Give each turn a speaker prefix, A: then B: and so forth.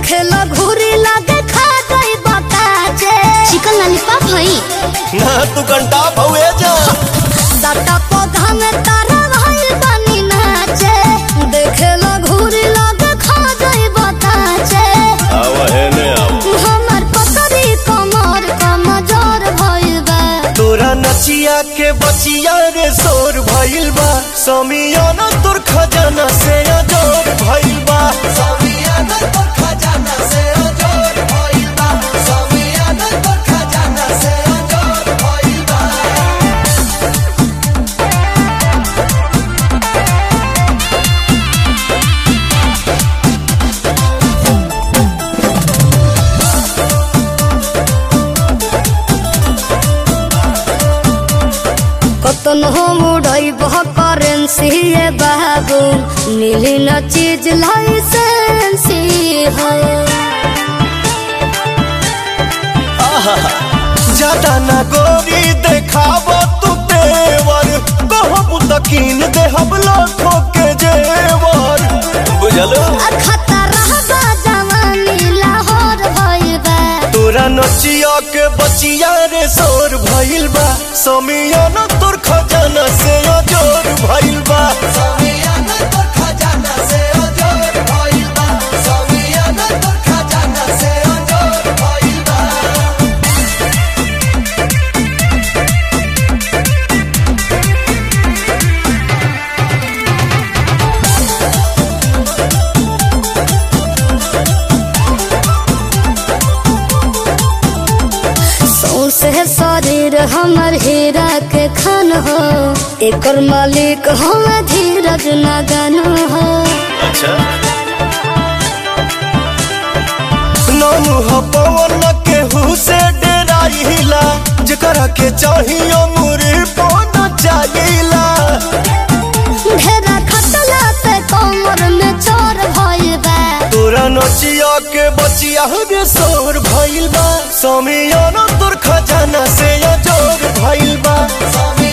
A: देखे लो घूरी लगे खा गई बताजे
B: चिकन लॉलीपॉप हई
C: ना तू घंटा भवे जा
A: दाटा पौधा में तारा भाई बनी नाचे देखे लो घूरी लगे खा गई बताजे
C: आव है ने आव
A: हमर पतरी कमर कमजोर भइल बा
C: तोरा नचिया के बचिया रे शोर भइल बा समियाना तोर खजाना से अजोर भइल बा समियाना तोर खजाना से अजोर भइल बा समियाना तोर खजाना से अजोर भइल बा
A: कतन हम उड़ई बह करेंसी ये बाबू नीली न चीज लाइसेंसी है
C: ज्यादा ना गोरी देखाब तू तेवर कहब तकीन देहब लाखों के जेवर बुझलो
A: खतरा बा जवानी लाहौर भइल बा
C: तोरा नचिया के बचिया रे शोर भइल बा समियाना तोर खजाना से अजोर भइल बा समियाना तोर खजाना से अजोर भइल बा समियाना तोर खजाना से अजोर भइल बा
A: सौसे शरीर हमर हीरा के खान हो एकर मालिक हम धीरज नगन हो
C: अच्छा नानू ह पवन केहू से डेराइला जेकरा के चाहियो मुरी पन चाहिला
A: ढेरा खटला पे कमर में चोर भइल बा
C: तोरा नचिया के बचिया रे शोर भइल बा समियाना तोर खजाना से अजोर भइल बा समियाना